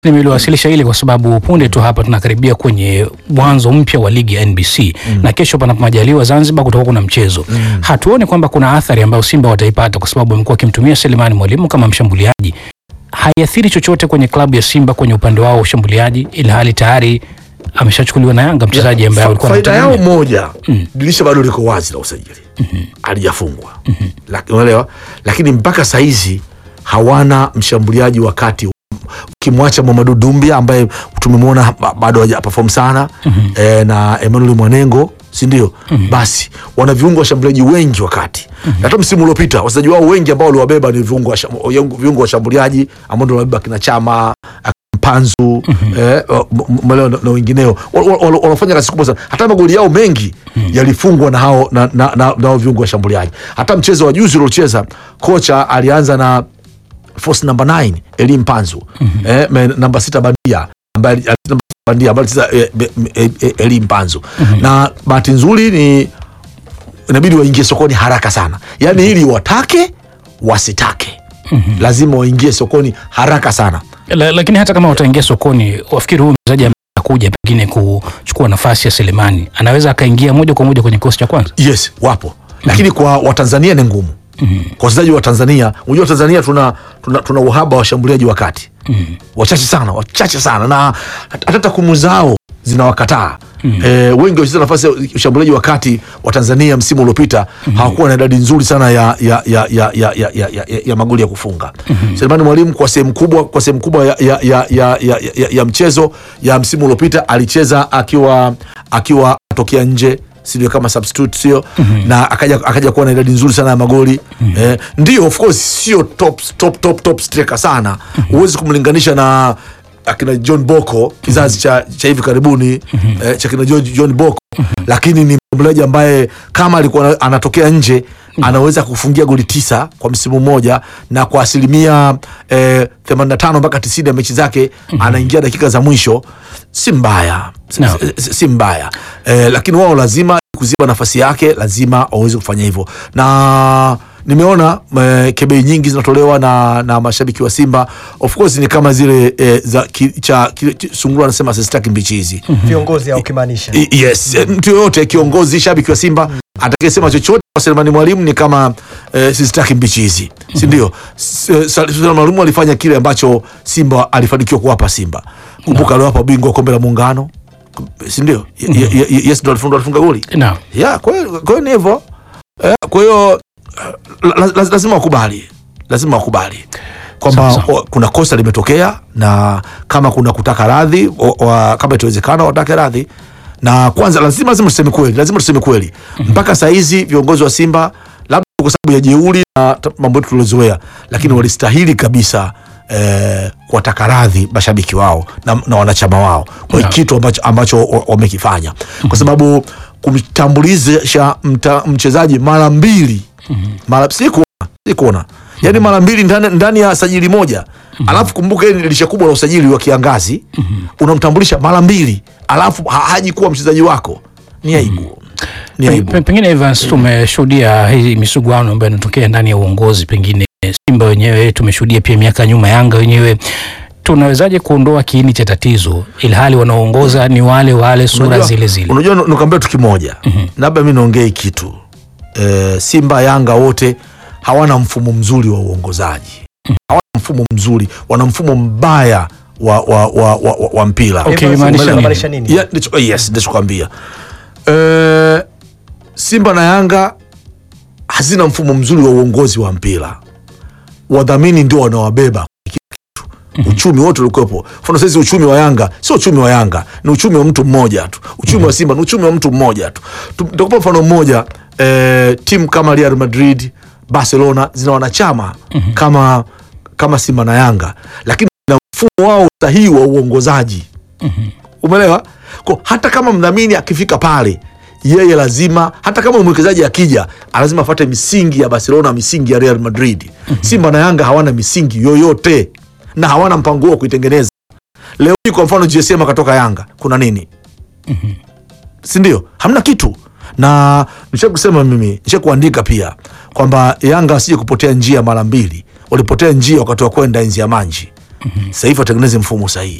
Nimeliwasilisha hili kwa sababu punde tu hapa tunakaribia kwenye mwanzo mpya wa ligi ya NBC na kesho, panapo majaliwa, Zanzibar kutakuwa kuna mchezo. Hatuoni kwamba kuna athari ambayo Simba wataipata kwa sababu wamekuwa wakimtumia Selemani Mwalimu kama mshambuliaji. Haiathiri chochote kwenye klabu ya Simba kwenye upande wao wa ushambuliaji, ila hali tayari ameshachukuliwa na Yanga mchezaji ambaye Fa- walikuwa faida yao wanategemea. moja dirisha bado liko wazi la usajili halijafungwa Laki- unaelewa lakini mpaka saizi hawana mshambuliaji wa kati ukimwacha Mamadou Dumbia ambaye tumemwona ba- bado haja perform sana eh, na Emmanuel Mwanengo si ndio? Basi wana viungo washambuliaji wengi wakati na hata msimu uliopita wachezaji wao wengi ambao waliwabeba ni viungo washam- viungo washambuliaji ambao ndio waliwabeba kina Chama Mpanzu eh, m- m- Maleo na, na wengineo Wa- wa- wa- wanafanya kazi kubwa sana. Hata magoli yao mengi yalifungwa na hao na, na, na, na hao viungo washambuliaji. Hata mchezo wa juzi uliocheza kocha alianza na force number 9 Eli Mpanzu eh, me- namba sita bandia ambaye ali- ali- namba sita bandia ambaye alicheza eh, be- eh, eh, Eli Mpanzu na bahati nzuri ni inabidi waingie sokoni haraka sana, yaani ili watake wasitake lazima waingie sokoni haraka sana. La, lakini hata kama wataingia sokoni, wafikiri huyu mchezaji ambaye anakuja pengine kuchukua nafasi ya Selemani anaweza akaingia moja kwa moja kwenye kikosi cha kwanza? Yes, wapo lakini kwa Watanzania ni ngumu. Kwa wachezaji wa Tanzania, unajua Tanzania tuna, tuna, tuna uhaba wa washambuliaji wa kati wachache sana, wachache sana, na hata takwimu zao zinawakataa. Eh, wengi wacheza nafasi ya ushambuliaji wa kati wa Tanzania msimu uliopita hawakuwa na idadi nzuri sana ya, ya, ya, ya, ya, ya, ya, ya, ya magoli ya kufunga. Selemani Mwalimu kwa sehemu kubwa kwa sehemu kubwa ya, ya, ya, ya, ya, ya, ya mchezo ya msimu uliopita alicheza akiwa akiwa atokea nje sio kama substitute sio na akaja akaja kuwa na idadi nzuri sana ya magoli eh, ndio of course sio top top top top striker sana huwezi kumlinganisha na akina John Boko kizazi cha, cha hivi karibuni eh, cha kina John, John Boko lakini ni mshambuliaji ambaye kama alikuwa ana- anatokea nje anaweza kufungia goli tisa kwa msimu mmoja na kwa asilimia eh, 85 mpaka 90 ya mechi zake anaingia dakika za mwisho si mbaya si, No. si, si mbaya eh, lakini wao lazima kuziba nafasi yake lazima waweze kufanya hivyo na nimeona eh, kebei nyingi zinatolewa na, na mashabiki wa Simba of course ni kama zile eh, za ki, cha ki, ki- sungura anasema sistaki mbichi hizi viongozi au ukimaanisha I- yes eh, mtu yoyote kiongozi shabiki wa Simba atakayesema chochote kwa Selemani Mwalimu ni kama eh, sistaki mbichi hizi si ndio S- eh, Selemani Mwalimu alifanya kile ambacho Simba alifanikiwa kuwapa Simba kumbuka aliwapa bingwa kombe la muungano si ndio Ye- ye- ye- yes ndo alifunga alifunga goli Naam. ya kwa hiyo kwa hiyo ni hivyo Eh, kwa hiyo la- la- la- lazima wakubali lazima wakubali kwamba Sawa, sawa. o- kuna kosa limetokea na kama kuna kutaka radhi o- wa- kama itawezekana watake radhi na kwanza lazima lazima tuseme kweli lazima tuseme kweli mpaka saa hizi viongozi wa Simba labda kwa sababu ya jeuri na ta- mambo yetu tuliozoea lakini walistahili kabisa eh, kuwataka radhi mashabiki wao na, na wanachama wao kwa Naam. kitu ambacho, ambacho wa- wamekifanya kwa sababu kumtambulisha mta- mchezaji mara mbili mara sikuona sikuona yaani mara mbili ndani, ndani ya sajili moja alafu kumbuka hili ni dirisha kubwa la usajili wa kiangazi unamtambulisha mara mbili alafu ha- haji kuwa mchezaji wako ni aibu ni Pe- aibu pe- Pengine Evans, tumeshuhudia hii misuguano ambayo inatokea ndani ya uongozi, pengine Simba wenyewe tumeshuhudia pia miaka ya nyuma Yanga wenyewe. Tunawezaje kuondoa kiini cha tatizo ilhali wanaoongoza ni wale wale, sura Unajua- zile zile? Unajua, nu- nukwambia tu kimoja, labda mi niongee kitu e, Simba Yanga wote hawana mfumo mzuri wa uongozaji, hawana mfumo mzuri, wana mfumo mbaya wa, wa, wa, wa, wa, wa mpira Okay, Evans, imaanisha nini? unamaanisha nini? Ya, ndicho- yes, ndichokwambia e, Simba na Yanga hazina mfumo mzuri wa uongozi wa mpira. Wadhamini ndio wanawabeba uchumi wote ulikuwepo. Mfano saizi uchumi wa Yanga sio uchumi wa Yanga, ni uchumi wa mtu mmoja tu. Uchumi wa Simba ni uchumi wa mtu mmoja tu. Tu- Nitakupa mfano mmoja eh, timu kama Real Madrid, Barcelona zina wanachama kama kama Simba na Yanga, lakini na mfumo wao sahihi wa uongozaji umeelewa? Kwa hata kama mdhamini akifika pale yeye lazima, hata kama mwekezaji akija, lazima afuate misingi ya Barcelona, misingi ya Real Madrid. Simba na Yanga hawana misingi yoyote na hawana mpango huo wa kuitengeneza. Leo hii kwa mfano GSM akatoka Yanga, kuna nini? si ndio? Hamna kitu. Na nisha kusema mimi, nisha kuandika pia kwamba Yanga wasije kupotea njia mara mbili. Walipotea njia wakati wa kwenda enzi ya Manji sasa hivi watengeneze mfumo sahihi